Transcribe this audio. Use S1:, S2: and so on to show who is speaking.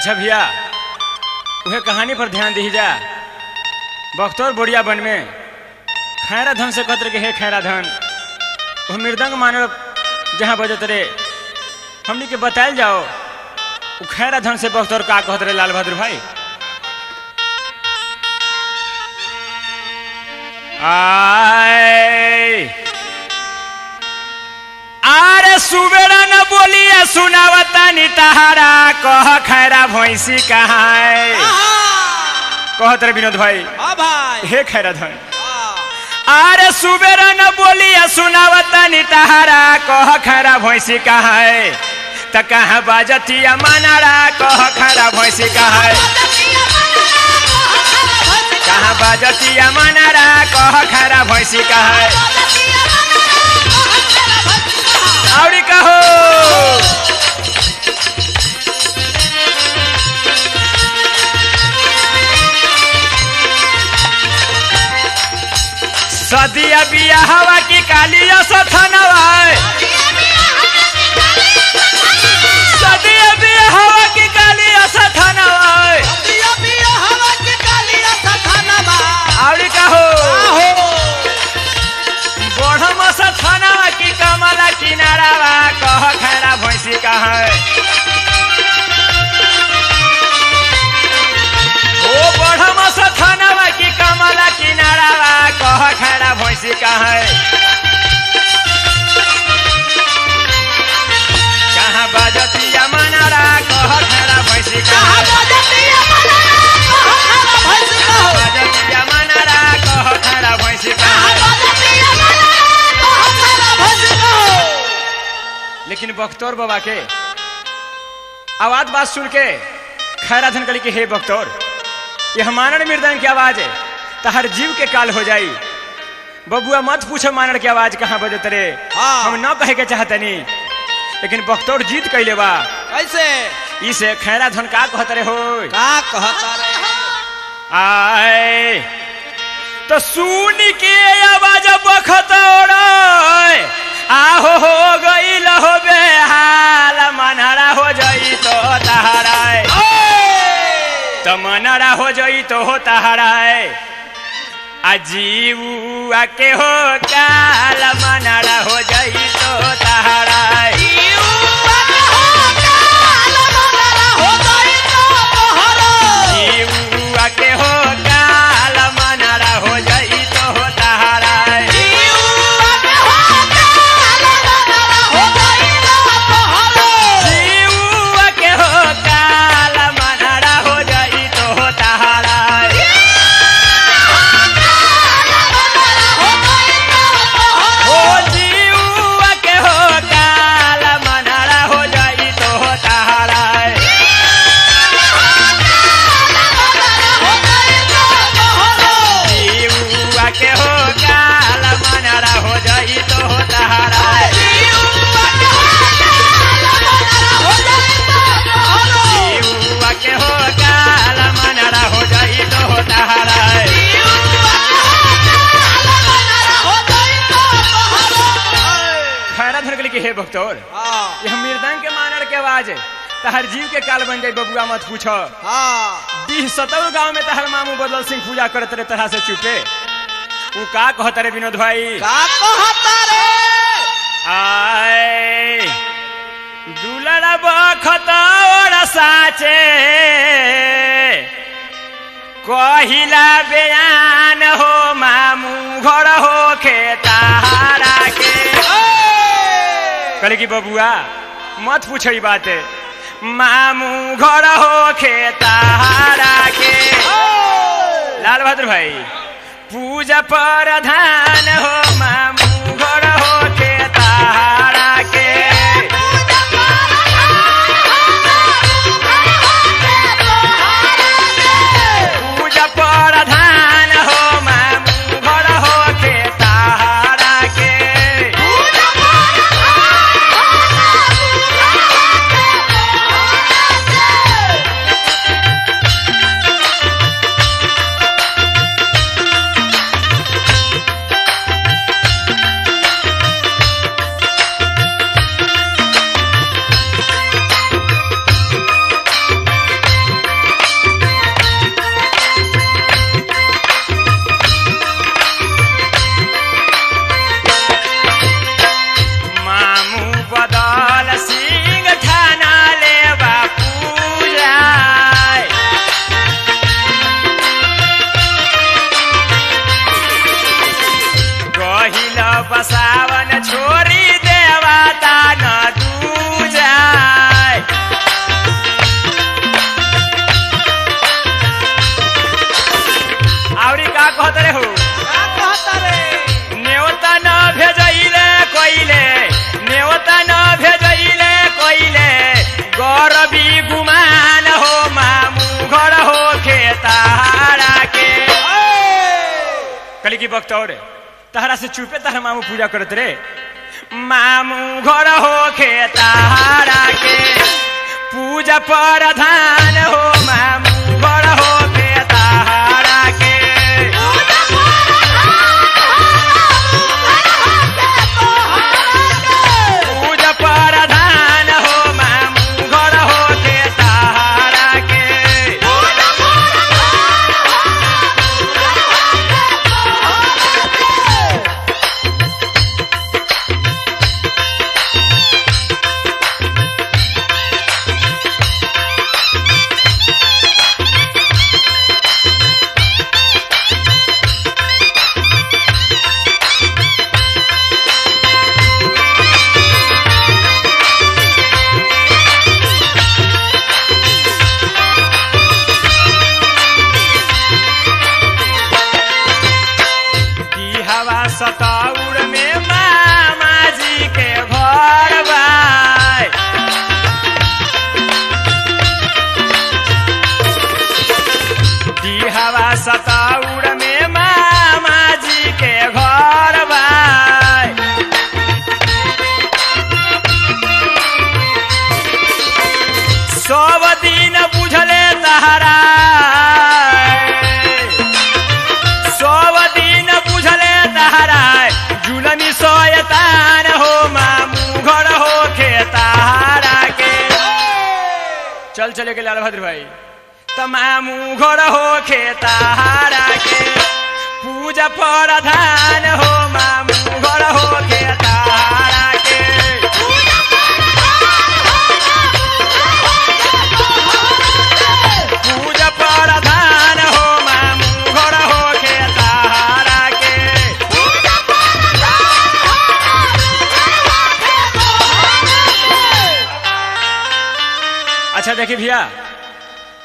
S1: अच्छा भैया उहे कहानी पर ध्यान दी जा बख्तौर बोरिया बन में खैरा धन से कत्र के हे खैरा धन वो मृदंग मानव जहाँ बजत रे हमनी के बतायल जाओ वो खैरा धन से बख्तौर का कहत रे लाल बहादुर भाई आए आरे सुबेरा न बोलिए सुनावता नी तहारा कह खैरा भैंसी कहाँ है कहत रे विनोद भाई
S2: हाँ भाई
S1: हे खैरा धन
S2: हाँ।
S1: आरे सुबेरा न बोलिए सुनावता नी तहारा कह खैरा भैंसी कहाँ है त कहाँ बाजतिया मानारा कह खैरा भैंसी कहाँ है कहाँ बाजतिया मानारा कह खैरा भैंसी कहाँ है औरी कहो सदिया बिया हवा की कालिया सथनवा सदिया बिया हवा की कालिया सथनवा
S2: दिया पिया हवा के कालिया सथानवा।
S1: औरी कहो
S2: आहो।
S1: बढ़म सथनवा की कमला किनारावा कह खैरा भैंसी कहाँ है ओ बढ़म सथनवा की कमला किनारावा कह खैरा भैंसी कहाँ है कहाँ बाजतिया मनारा कह खैरा भैंसी कहाँ
S2: कहाँ
S1: है
S2: बजतिया मनारा, कहाँ खरा भैंस कहो।
S1: बाजतिया मनारा कह खैरा भैंसी कहाँ
S2: कहाँ
S1: है
S2: बजतिया मनारा, कहाँ खरा भैंस कहो।
S1: लेकिन बख्तौर बाबा के आवाज बात सुन के खैराधन कली के हे बख्तौर ये हमारण मृदंग की आवाज है तहर जीव के काल हो जाई बबुआ मत पूछो मानड़ की आवाज कहाँ बजत रे
S2: हाँ।
S1: हम न कहे के चाहतनी लेकिन बख्तौर जीत कैले बा
S2: कैसे
S1: इसे खैराधन का कहत रे हो
S2: का कहता रे
S1: आए तो सुन के आवाज बखतौर आहो हो गई हो बेहाल मनहरा हो जाई तो तहराए तो मनहरा हो जाई तो हो तहराए अजीव आके हो काल मनहरा हो जाई तो तहराए जीव आके हो काल मनहरा हो जाई तो हो तहराए जीव आके हो काल मनहरा हो जाई तो हो तहराए हो जीवा के हो काल मनहरा हो जाई तो हो तहराए जीवा के हो काल मनहरा हो जाई तो हो तहराए जीवा के हो काल मनहरा हो जाई तो हो तहराए खैरा धर गली के हे भक्तोर ये हम मृदंग के मानर के आवाज है तहर जीव के काल बन जाई बबुआ मत पूछो बीस सतरु गांव में तहर मामू बदल सिंह पूजा करत रहे तरह से चुपे उ का कहत रे विनोद भाई आए दुलड़ा बखतौर साचे कहिला बयान हो मामू घर हो खेतारा के कहले कि बबुआ मत पूछो ई बात मामू घर हो खेतारा के लाल बहादुर भाई पूजा प्रधान हो मामू घर हो खेतारा के पूजा प्रधान हो मामू घर हो खेतारा के भी गुमान हो मामू घर हो खेतारा के कली की वक्त और तहरा से चुपे तहरा मामू पूजा करत रे मामू घर हो खेतारा के पूजा प्रधान हो मामू घर हो खेतारा के पूजा प्रधान हो मामू घर हो खेतारा के की हवा सताउर में मामा जी के घर बाय की हवा सताउर में मामा जी के घर बाय सब दिन बुझले तहरा सब दिन बुझले तहरा जुलमी सोयतान हो मामू घर हो खेतारा के चल चले के लाल भद्र भाई त मामू घर हो खेतारा के पूजा प्रधान हो मामू घर हो खेतारा के पूजा प्रधान हो मामू घर हो खेतारा के अच्छा देखिए भैया